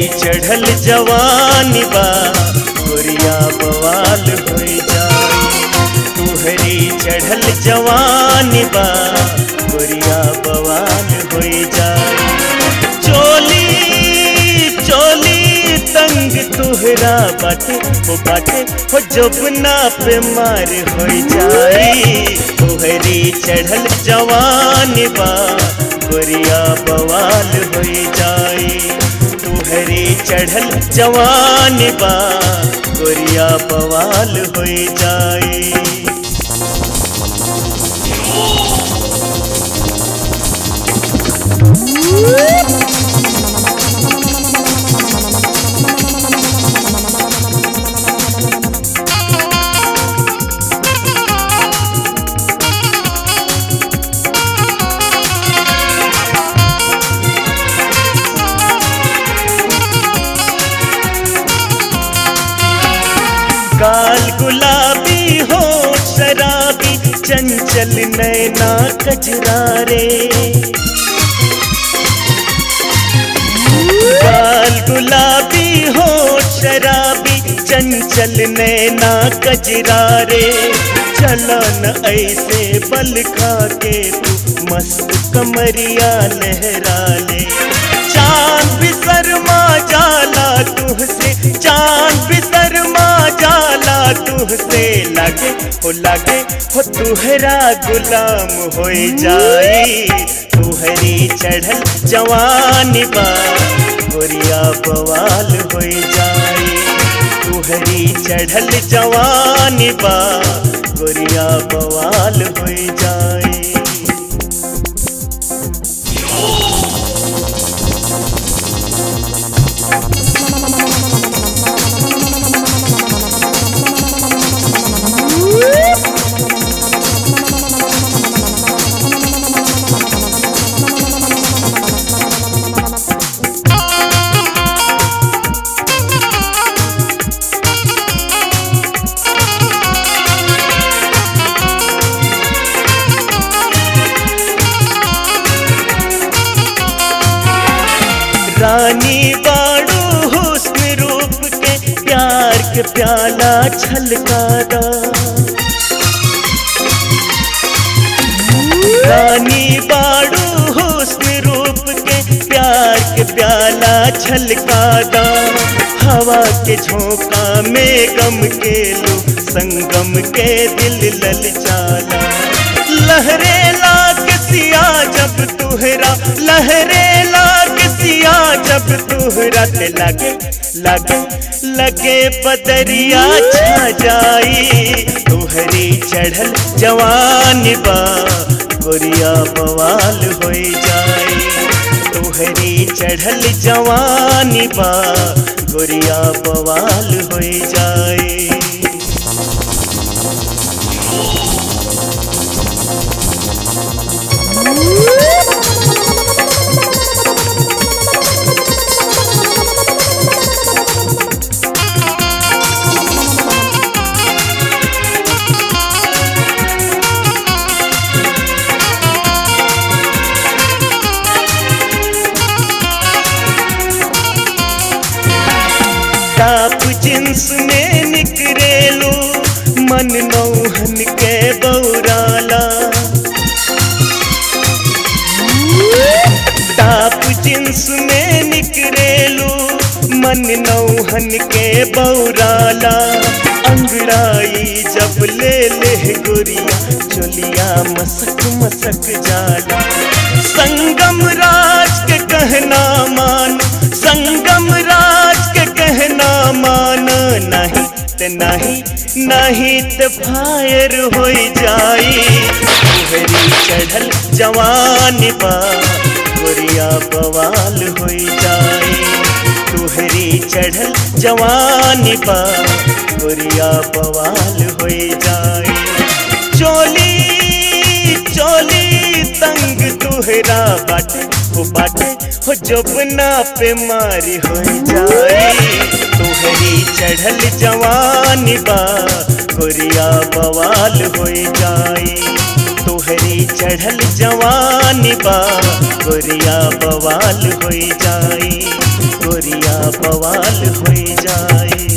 चढ़ल जवानी बा गोरिया बवाल हो जाई तुहरी चढ़ल जवानी बा गोरिया बवाल हो जाई चोली चोली तंग तुहरा बाटे हो बाटे हो जबना पे मार हो जाई तुहरी चढ़ल जवानी बा गोरिया बवाल हो जाई तुहरी चढ़ल जवानी बा गोरिया बवाल हो जाई गाल गुलाबी हो शराबी चंचल नैना कजरारे गाल गुलाबी हो शराबी चंचल नैना कजरारे चलो न ऐसे बल खा के तू मस्त कमरिया लहरा ले चांद भी शर्मा जाला तुहसे चांद भी शर्मा जाला तुहसे लागे हो लागे हो तुहरा गुलाम हो जाई तुहरी चढ़ल जवानी बा गोरिया बवाल हो जाई तुहरी चढ़ल जवानी बा गोरिया बवाल हो जाई रानी बाड़ू हुस्न रूप के प्यार के प्याला छलकारा रानी बाड़ू हुस्न रूप के प्यार के प्याला छलकारा हवा के झोंका में गम के लो संगम के दिल ललचाला लहरे लाग सिया जब तुहरा लहरे लाग सिया जब तुहरा ते लगे लगे लगे बदरिया छा जाई तुहरी चढ़ल जवानी बा गोरिया बवाल हो जाई तुहरी चढ़ल जवानी बा गोरिया बवाल हो जाई टाप जिन्स में निकरेलो मन नौहन के बौराला टाप जिन्स में निकरेलो मन नौहन के बौराला अंगड़ाई जब ले ले गोरिया चोलिया मसक मसक जाला संगम राज के कहना मान संगम राज के कहना मान नहीं ते नहीं नहीं ते फायर हो जाई तुहरी चढ़ल जवानी बा गोरिया बवाल हो जाई तुहरी चढ़ल जवानी बा गोरिया बवाल हो जाई चोली चोली तंग तुहरा बाटे हो बाटे हो जबना पे मारी हो जाई तुहरी चढ़ल जवानी बा गोरिया बवाल हो जाई तुहरी चढ़ल जवानी बा गोरिया बवाल हो जाई गोरिया बवाल हो जाए